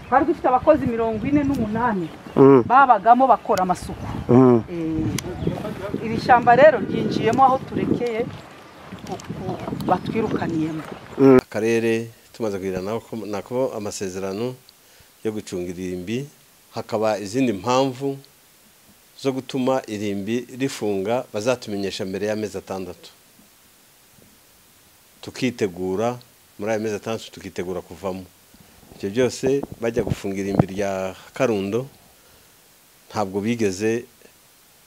twari dufite abakozi mirongo ine n'umunani babagamo bakora amasuku iri shyamba rero ryinjiyemo aho turekeye batwirukaniyemo akarere tumaze kugira nako amasezerano yo gucunga irimbi hakaba izindi mpamvu zo gutuma irimbi rifunga bazatumenyesha mbere y'amezi atandatu tukitegura muri ayo mezi atandatu tukitegura kuvamo ibyo byose bajya gufunga irimbi rya karundo ntabwo bigeze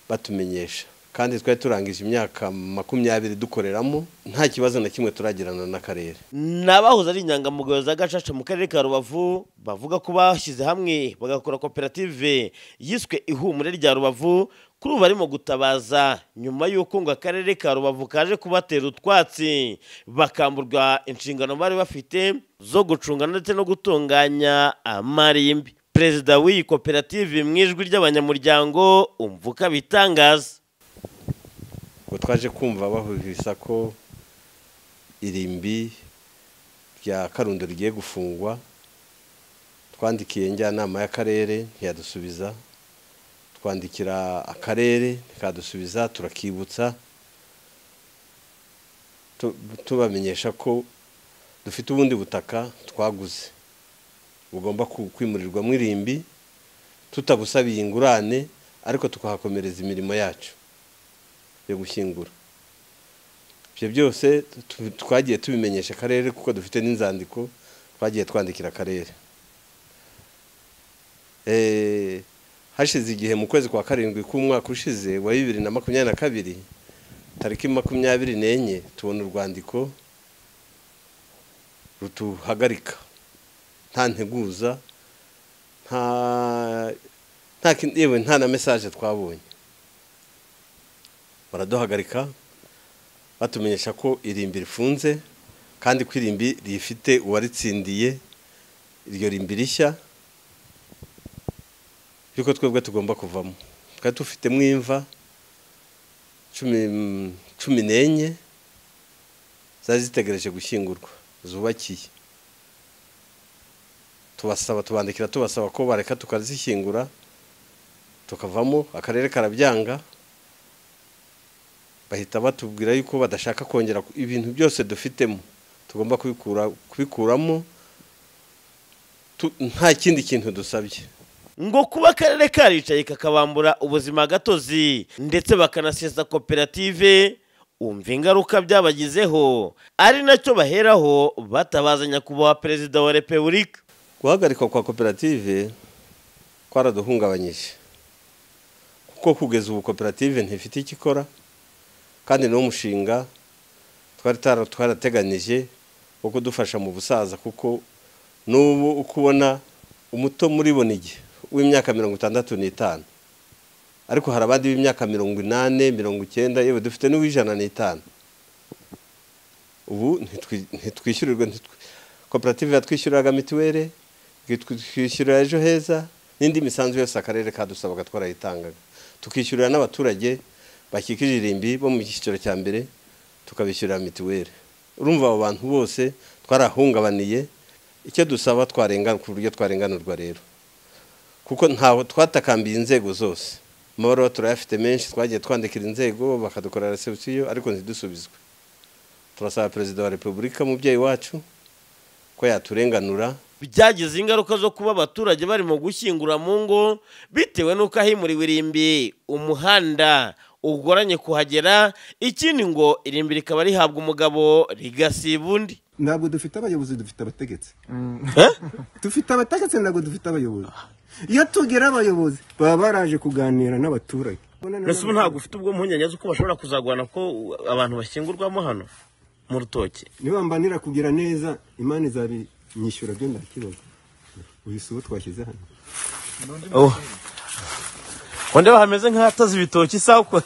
batumenyesha kandi twari turangije imyaka makumyabiri dukoreramo nta kibazo na kimwe turagirana n'akarere ni abahoze ari inyangamugayo za gacaca mu karere ka rubavu bavuga ko bashyize hamwe bagakora koperative yiswe ihumure rya rubavu kuri ubu barimo gutabaza nyuma y'uko ngo akarere ka rubavu kaje kubatera utwatsi bakamburwa inshingano bari bafite zo gucunga ndetse no gutunganya amarimbi perezida w'iyi koperative mu ijwi ry'abanyamuryango umvuka bitangaza ngo twaje kumva bahuriza ko irimbi rya karundo rigiye gufungwa twandikiye njyanama y'akarere ntiyadusubiza twandikira akarere ntiyadusubiza turakibutsa tubamenyesha ko dufite ubundi butaka twaguze bugomba kwimurirwamo irimbi tutabusabiye ingurane ariko tukahakomereza imirimo yacu yo gushyingura ibyo byose twagiye tubimenyesha akarere kuko dufite n'inzandiko twagiye twandikira akarere hashize igihe mu kwezi kwa karindwi k'umwaka ushize wa bibiri na makumyabiri na kabiri tariki makumyabiri n'enye tubona urwandiko rutuhagarika nta nteguza nta na mesaje twabonye baraduhagarika batumenyesha ko irimbi rifunze kandi ko irimbi rifite uwaritsindiye iryo rimbi rishya yuko twebwe tugomba kuvamo twari dufitemo imva cumi n'enye zari zitegereje gushyingurwa zubakiye tubasaba tubandikira tubasaba ko bareka tukazishyingura tukavamo akarere karabyanga bahita batubwira yuko badashaka kongera ibintu byose dufitemo tugomba kubikuramo nta kindi kintu dusabye ngo kuba akarere karicaye kakabambura ubuzima gatozi ndetse bakanasesa koperative umva ingaruka byabagizeho ari nacyo baheraho batabaza nyakubahwa perezida wa repubulika guhagarikwa kwa koperative kwaraduhungabanyije kuko kugeza ubu koperative ntifite icyo ikora kandi ni umushinga twari twarateganyije wo kudufasha mu busaza kuko n'ubu uko ubona umuto muri bonige w'imyaka mirongo itandatu n'itanu ariko hari abandi b'imyaka mirongo inani mirongo icyenda yewe dufite n'uw'ijana n'itanu ubu ntitwishyurirwe koperative yatwishyuriraga mituweli twishyurira ejo heza n'indi misanzu yose akarere kadusabaga twarayitangaga tukishyurira n'abaturage bakikije irimbi bo mu cyiciro cya mbere tukabishyurira mituweli urumva abo bantu bose twarahungabaniye icyo dusaba twarengana ku buryo twarenganurwa rero kuko ntaho twatakambiye inzego zose amabaruwa turayafite menshi twagiye twandikira inzego bakadukorera resebusiyo ariko ntidusubizwe turasaba perezida wa repubulika mubyeyi wacu ko yaturenganura byagize ingaruka zo kuba abaturage barimo gushyingura mu ngo bitewe n'uko ahimuriwe irimbi umuhanda ugoranye kuhagera ikindi ngo irimbi rikaba rihabwa umugabo rigasiba undi ntabwo dufite abayobozi dufite abategetsi dufite abategetsi ntabwo dufite abayobozi iyo tugira abayobozi baba baraje kuganira n'abaturage mbese ubu ntabwo ufite ubwo mpungenge z'uko bashobora kuzagurana ko abantu bashyingurwamo hano mu rutoki nibambanira kugira neza imana izabinyishyura byo ndakibaza uyu si uwo twashyize hano ndeba hameze nk'ahataze ibitoki isaha uko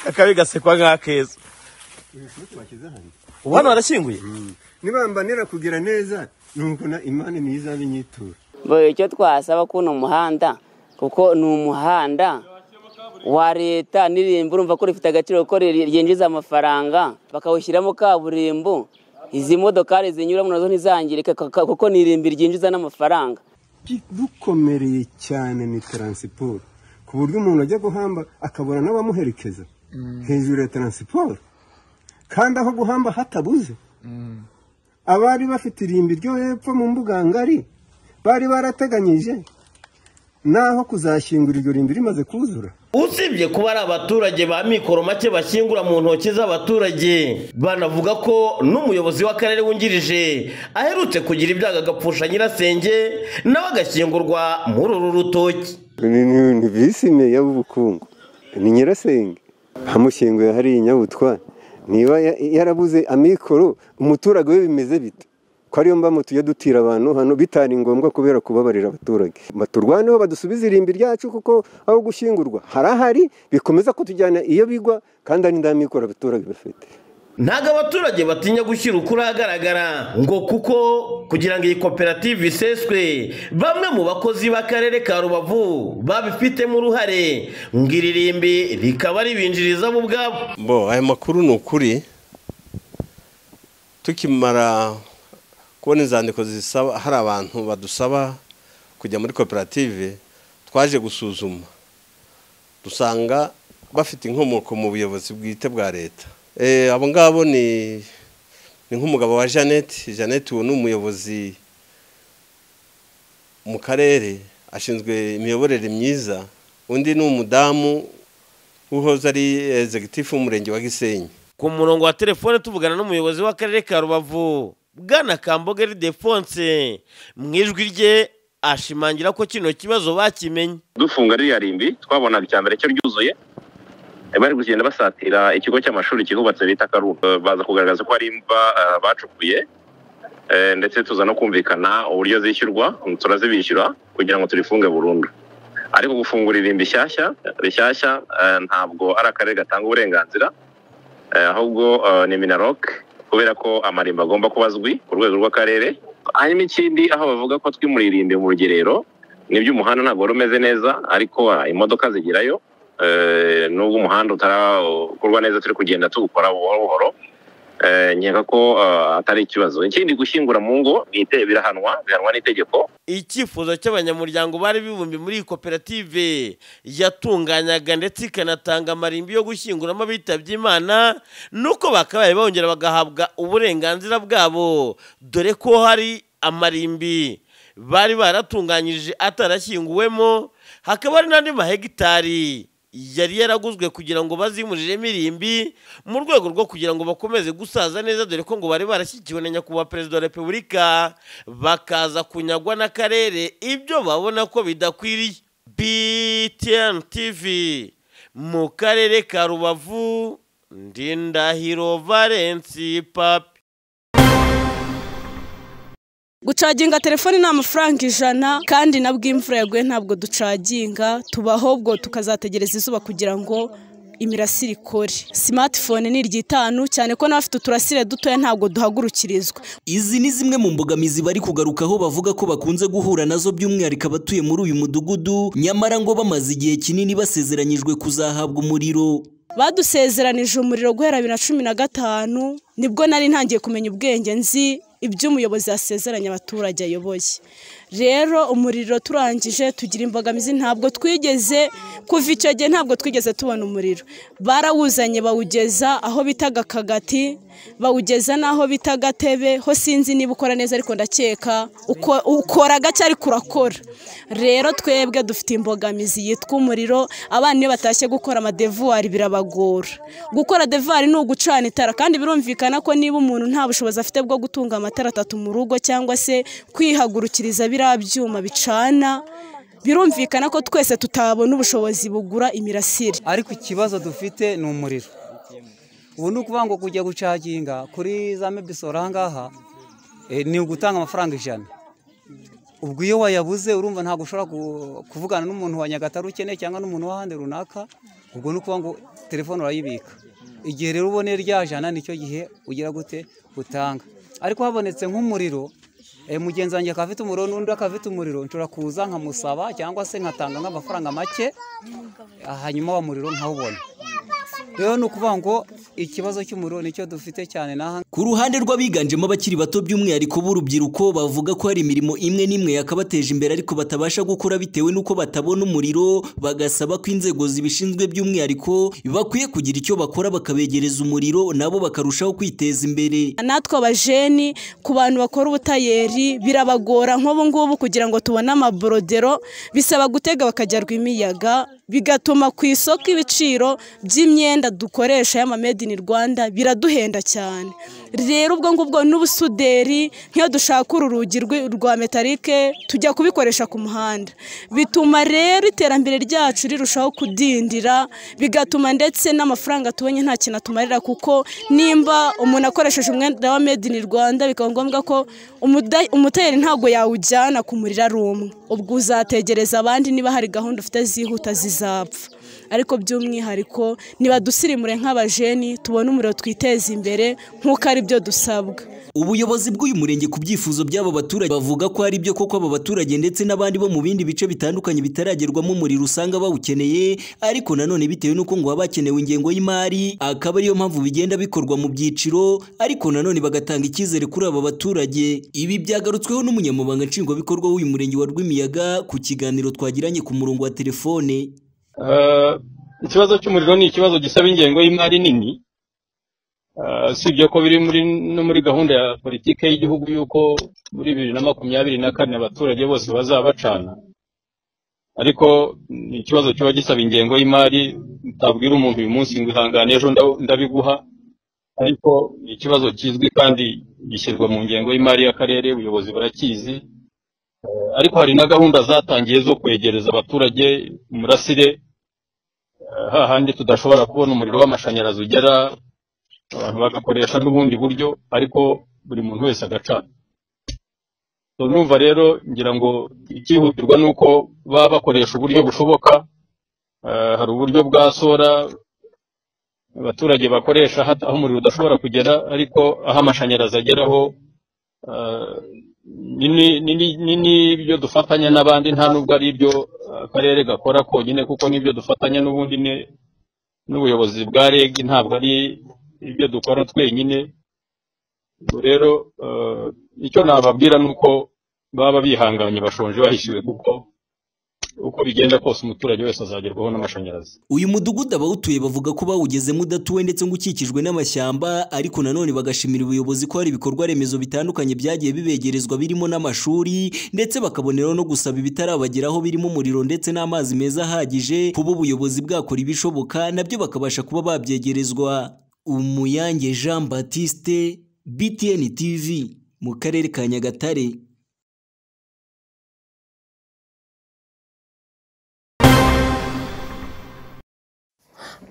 akabigasekwa nk'akeza ubu hano harashyinguye nibambanira kugira neza nuko imana niyo izaba inyitura icyo twasaba ko ni umuhanda kuko ni umuhanda wa leta n'irimbi urumva ko rifite agaciro ko ryinjiza amafaranga bakawushyiramo kaburimbo izi modokari zinyuramo nazo ntizangirike kaka- kuko ni irimbi ryinjiza n'amafaranga dukomereye cyane ni taransiporo ku buryo umuntu ajya guhamba akabura n'abamuherekeza hejuru ya taransiporo kandi aho guhamba hatabuze abari bafite irimbi ryo hepfo mu mbuga ngari bari barateganyije n'aho kuzashyingura iryo rimbi rimaze kuzura usibye kuba ari abaturage ba mikoro make bashyingura mu ntoki z'abaturage banavuga ko n'umuyobozi w'akarere wungirije aherutse kugira ibyago agapfusha nyirasenge nawe agashyingurwa muri uru rutoki ni ni- ni visime y'ubukungu ni nyirasenge hamushyinguye hariya i nyabutwa niba ya- yarabuze amikoro umuturage we bimeze bite ko ariyo mpamvu tujya dutira abantu hano bitari ngombwa kubera kubabarira abaturage baturwaneho badusubize irimbi ryacu kuko aho gushyingurwa harahari bikomeza kutujyana iyo bigwa kandi ari ndamikoro abaturage bafite ntabwo abaturage batinya gushyira ukuri ahagaragara ngo kuko kugira ngo iyi koperative iseswe bamwe mu bakozi b'akarere ka rubavu babifitemo uruhare ngo iri rimbi rikaba ribinjiriza bo ubwabo bo aya makuru ni ukuri tukimara kubona inzandiko zisaba hari abantu badusaba kujya muri koperative twaje gusuzuma dusanga bafite inkomoko mu buyobozi bwite bwa leta Eh, abo ngabo ni ni nk'umugabo wa jeannette jeannette uwo ni umuyobozi mu karere ashinzwe imiyoborere myiza undi ni umudamu uhoze ari executive w'umurenge wa gisenyi ku murongo wa telefone tuvugana n'umuyobozi w'akarere ka rubavu bwana kamboga ridefonse mu ijwi rye ashimangira ko kino kibazo bakimenye dufunga ririya rimbi twabona icya mbere cyo ryuzuye eh, bari kugenda basatira ikigo cy'amashuri kihubatse bita karuba Eh, baza kugaragaza ko hari imva eh, bacukuye Eh, ndetse tuza no kumvikana uburyo zishyurwa turazibishyura kugira ngo turifunge burundu ariko gufungura irimbi shyashya rishyashya eh, ntabwo ari akarere gatanga uburenganzira eh, ahubwo eh, ni minarok kubera ko amarimba agomba kuba azwi ku rwego rw'akarere hanyuma ikindi aho bavuga ko twimuriye irimbi mu rugerero ni umuhanda ntabwo wari umeze neza ariko ah, imodoka zigerayo Eh, nubwo umuhanda utarakorwa neza turi kugenda tuwukora buhoro buhoro Eh, nkeka ko ah, atari ikibazo ikindi gushyingura mu ngo ni ite- birahanwa bihanwa n'itegeko icyifuzo cy'abanyamuryango bari bibumbiye muri iyi koperative yatunganyaga ndetse ikanatanga amarimbi yo gushyinguramo abitabye imana nuko bakabaye bongera bagahabwa uburenganzira bwabo dore ko hari amarimbi bari baratunganyije atarashyinguwemo hakaba hari n'andi mahegitari yari yaraguzwe kugira ngo bazimuriremo irimbi mu rwego rwo kugira ngo bakomeze gusaza neza dore ko ngo bari barashyigikiwe na nyakubahwa perezida wa repubulika bakaza kunyagwa n'akarere ibyo babona ko bidakwiriye btn tv mu karere ka rubavu ndindahiro valensi papi gucaginga telefoni ni amafaranga ijana kandi na bw'imvura yaguye ntabwo ducaginga tubaho bwo tukazategereza izuba kugira ngo imirasire ikore simatifone ni iry'itanu cyane ko n'abafite uturasire dutoya ntabwo duhagurukirizwa Izi ni zimwe mu mbogamizi bari kugarukaho bavuga ko bakunze guhura nazo by'umwihariko abatuye muri uyu mudugudu nyamara ngo bamaze igihe kinini basezeranyijwe kuzahabwa umuriro badusezeranije umuriro guhera bibiri na cumi na gatanu nibwo nari ntangiye kumenya ubwenge nzi ibyo umuyobozi yasezeranya abaturage ayoboye rero umuriro turangije tugira imbogamizi ntabwo twigeze kuva icyo gihe ntabwo twigeze tubona umuriro barawuzanye bawugeza aho bitaga akagati bawugeza n'aho bita agatebe ho sinzi niba ukora neza ariko ndakeka uko- ukora gake ariko urakora rero twebwe dufite imbogamizi yitwa umuriro abana iyo batashye gukora amadevuwari birabagora gukora devuwari ni ugucana itara kandi birumvikana ko niba umuntu nta bushobozi afite bwo gutunga amatara atatu mu rugo cyangwa se kwihagurukiriza biriya byuma bicana birumvikana ko twese tutabona ubushobozi bugura imirasire ariko ikibazo dufite ni umuriro ubu ni ukuvuga ngo kujya gucaginga kuri za mebisoro aha ngaha eh, ni ugutanga amafaranga ijana ubwo iyo wayabuze urumva ntabwo ushobora ku- kuvugana n'umuntu wa nyagatare ukeneye cyangwa n'umuntu w'ahandi runaka ubwo ni ukuvuga ngo telefone urayibika igihe rero uboneye rya jana nicyo gihe ugira gute utanga ariko habonetse nk'umuriro eh, mugenzi wanjye akaba afite umuriro n'undi akaba afite umuriro nshobora kuza nkamusaba cyangwa se nkatanga nk'amafaranga make hanyuma wa muriro nkawubona rero ni ukuvuga ngo ikibazo cy'umuriro nicyo dufite cyane n'aha Ku ruhande rw'abiganjemo abakiri bato by'umwihariko b'urubyiruko bavuga ko hari imirimo imwe n'imwe yakabateje imbere ariko batabasha gukora bitewe n'uko batabona umuriro bagasaba ko inzego zibishinzwe by'umwihariko bakwiye kugira icyo bakora bakabegereza umuriro nabo bakarushaho kwiteza imbere natwe abajeni ku bantu bakora ubutayeri birabagora nk'ubu ngubu kugira ngo tubone amaborodero bisaba gutega bakajyarwa imiyaga bigatuma ku isoko ibiciro by'imyenda dukoresha y'amamedi in rwanda biraduhenda cyane rero ubwo ngubwo n'ubusuderi nk'iyo dushaka uru rugi rwi- rwa metalike tujya kubikoresha ku muhanda bituma rero iterambere ryacu rirushaho kudindira bigatuma ndetse n'amafaranga tubonye nta kintu atumarira kuko nimba umuntu akoresheje umwenda wa made in rwanda bikaba ngombwa ko umuda- umutayeri ntabwo yawujyana kumurira ari umwe ubwo uzategereza abandi niba hari gahunda ufite zihuta zizapfa ariko by'umwihariko ntibadusirimure nk'abajeni tubone umuriro twiteze imbere nk'uko ari byo dusabwa ubuyobozi bw'uyu murenge ku byifuzo by'aba baturage bavuga ko ari byo koko aba baturage ndetse n'abandi bo mu bindi bice bitandukanye bitaragerwamo umuriro usanga bawukeneye ariko nanone bitewe n'uko ngo haba hakenewe ingengo y'imari akaba ariyo mpamvu bigenda bikorwa mu byiciro ariko nanone bagatanga icyizere kuri aba baturage ibi byagarutsweho n'umunyamabanga nshingwabikorwa w'uyu murenge wa rwimiyaga ku kiganiro twagiranye ku murongo wa telefone Eh, ikibazo cy'umuriro ni ikibazo gisaba ingengo y'imari nini Eh, usibye ko biri muri no muri gahunda ya politiki y'igihugu y'uko muri bibiri na makumyabiri na kane abaturage bose bazaba bacana ariko ni ikibazo kiba gisaba ingengo y'imari utabwira umuntu uyu munsi ngo ihangane ejo nda- ndabiguha ariko ni ikibazo kizwi kandi gishyirwa mu ngengo y'imari y'akarere ubuyobozi burakizi Eh, ariko hari na gahunda zatangiye zo kwegereza abaturage umurasire Eh, hahandi tudashobora kubona umuriro w'amashanyarazi ugera abantu bagakoresha n'ubundi buryo ariko buri muntu wese agacana So, numva rero ngira ngo icyihutirwa ni uko baba bakoresha uburyo bushoboka Eh, hari uburyo bwa sora abaturage bakoresha hata aho umuriro udashobora kugera ariko aho amashanyarazi ageraho eh, ni- ni- ni- ni- n'ibyo dufatanya n'abandi nta nubwo ari ibyo eh, akarere gakora konyine kuko n'ibyo dufatanya n'ubundi ni n'ubuyobozi bwa reg ntabwo ari ibyo dukora twenyine Ubwo rero eh, icyo nababwira ni uko baba bihanganye bashonje bahishyuwe kuko uko bigenda kose umuturage wese azagerwaho n'amashanyarazi uyu mudugudu abawutuye bavuga ko bawugezemo udatuwe ndetse ngo ukikijwe n'amashyamba ariko nanone bagashimira ubuyobozi ko hari ibikorwa remezo bitandukanye byagiye bibegerezwa birimo n'amashuri ndetse bakaboneraho no gusaba ibitarabageraho birimo umuriro ndetse n'amazi meza ahagije kuba ubuyobozi bwakora ibishoboka nabyo bakabasha kuba babyegerezwa umuyange jean batiste btn tv mu karere ka nyagatare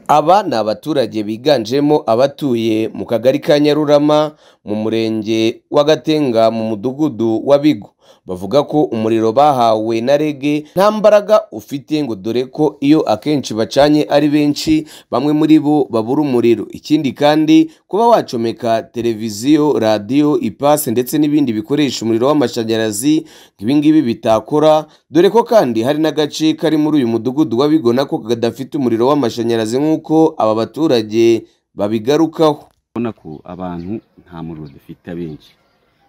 Aba ni abaturage biganjemo abatuye mu kagari ka Nyarurama mu murenge wa Gatenga mu mudugudu wa Bigo bavuga ko umuriro bahawe na rege nta mbaraga ufite ngo dore ko iyo akenshi bacanye ari benshi bamwe muri bo babura umuriro ikindi kandi kuba wacomeka televiziyo radiyo ipasi ndetse n'ibindi bikoresha umuriro w'amashanyarazi nk'ibingibi bitakora dore ko kandi hari n'agace kari muri uyu mudugudu wa Bigo nako kadafite umuriro w'amashanyarazi nk'uko aba baturage babigarukaho ubona ko abantu nta muriro dufite abenshi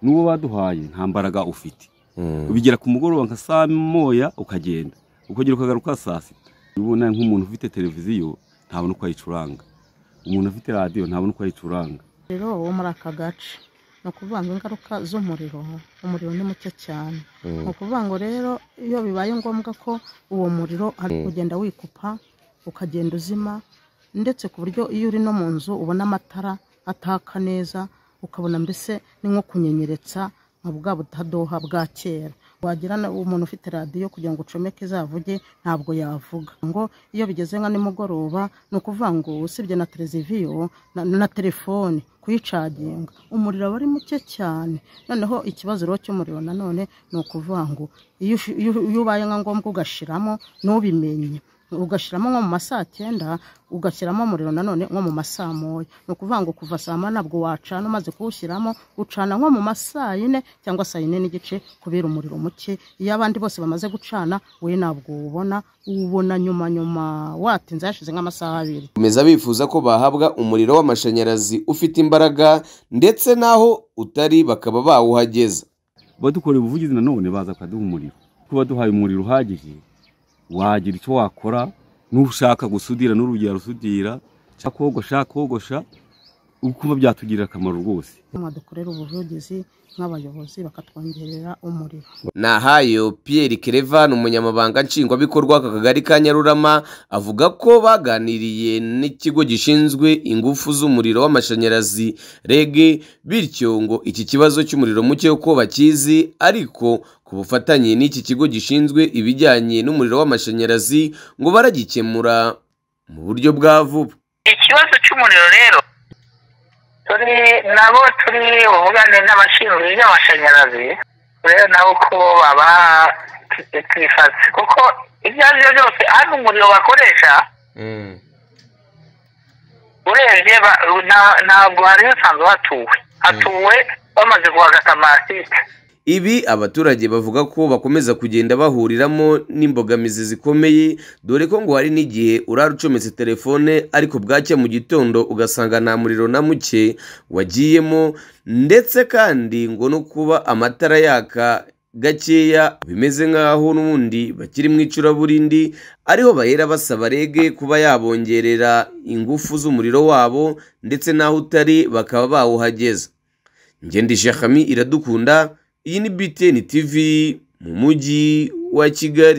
n'uwo baduhaye nta mbaraga ufite ubigera ku mugoroba nka saa moya ukagenda ukongera ukagaruka saa sita ubona nk'umuntu ufite televiziyo ntabona uko ayicuranga umuntu ufite radiyo ntabona uko ayicuranga umuriro wo muri aka gace ni ukuvuga ngo ingaruka z'umuriro umuriro ni muke cyane Mm. ni ukuvuga ngo rero iyo bibaye ngombwa ko uwo muriro ari Mm. kugenda wikupa ukagenda uzima ndetse ku buryo iyo uri no mu nzu ubona amatara ataka neza ukabona mbese ni nko kunyenyeretsa nka bwa butadoha bwa kera wagira na- umuntu ufite radiyo kugira ngo ucomeke izavuge ntabwo yavuga ngo iyo bigeze nka nimugoroba ni ukuvuga ngo usibye na televiziyo na, na telefone kuyicaginga umuriro aba ari muke cyane noneho ikibazo rero cy'umuriro nanone ni ukuvuga ngo iyo ushi- iyo- iyo ubaye nka ngombwa ugashiramo ntubimenye ugashyiramo nko mu ma saa cyenda ugashyiramo umuriro nanone nko mu ma saa moya ni ukuvuga ngo kuva saa moya ntabwo wacana umaze kuwushyiramo ucana nko mu ma saa yine cyangwa saa yine n'igice kubera umuriro muke iyo abandi bose bamaze gucana we ntabwo uwubona uwubona nyuma nyuma watinze hashize nk'amasaha abiri Bakomeza bifuza ko bahabwa umuriro w'amashanyarazi ufite imbaraga ndetse n'aho utari bakaba bawuhageza badukoreye ubuvugizi nanone baza bakaduha umuriro kuba duhaye umuriro uhagije wagira icyo wakora n'ushaka gusudira n'urugero rusudira shaka kogosha kogosha ukumva byatugirira akamaro rwose mwadukorera ubuvugizi nk'abayobozi bakatwongerera umuriro nahayo Pierre Kerevan umunyamabanga nshingwabikorwa w'aka kagari ka Nyarurama avuga ko baganiriye n'ikigo gishinzwe ingufu z'umuriro w'amashanyarazi REG bityo ngo iki kibazo cy'umuriro muke uko bakizi ariko ku bufatanye n'iki kigo gishinzwe ibijyanye n'umuriro w'amashanyarazi ngo baragikemura mu buryo bwa vuba ikibazo cy'umuriro rero turi nabo turi buvugane n'abashinzwe iby'amashanyarazi rero nabo ko baba twifatse kuko ibyo ari byo byose hano umuriro bakoresha urebye ba- na- ntabwo hari hasanzwe hatuwe hatuwe bamaze guhagata amasite Ibi abaturage bavuga ko bakomeza kugenda bahuriramo n'imbogamizi zikomeye dore ko ngo hari n'igihe urara ucometse telefone ariko bwacya mu gitondo ugasanga nta muriro na muke wagiyemo ndetse kandi ngo no kuba amatara yaka gakeya bimeze nk'aho n'ubundi bakiri mu icuraburindi ariho bahera basaba rege kuba yabongerera ingufu z'umuriro wabo ndetse n'aho utari bakaba bawuhageza ngende shakami iradukunda iyi ni btn tv mu mujyi wa kigali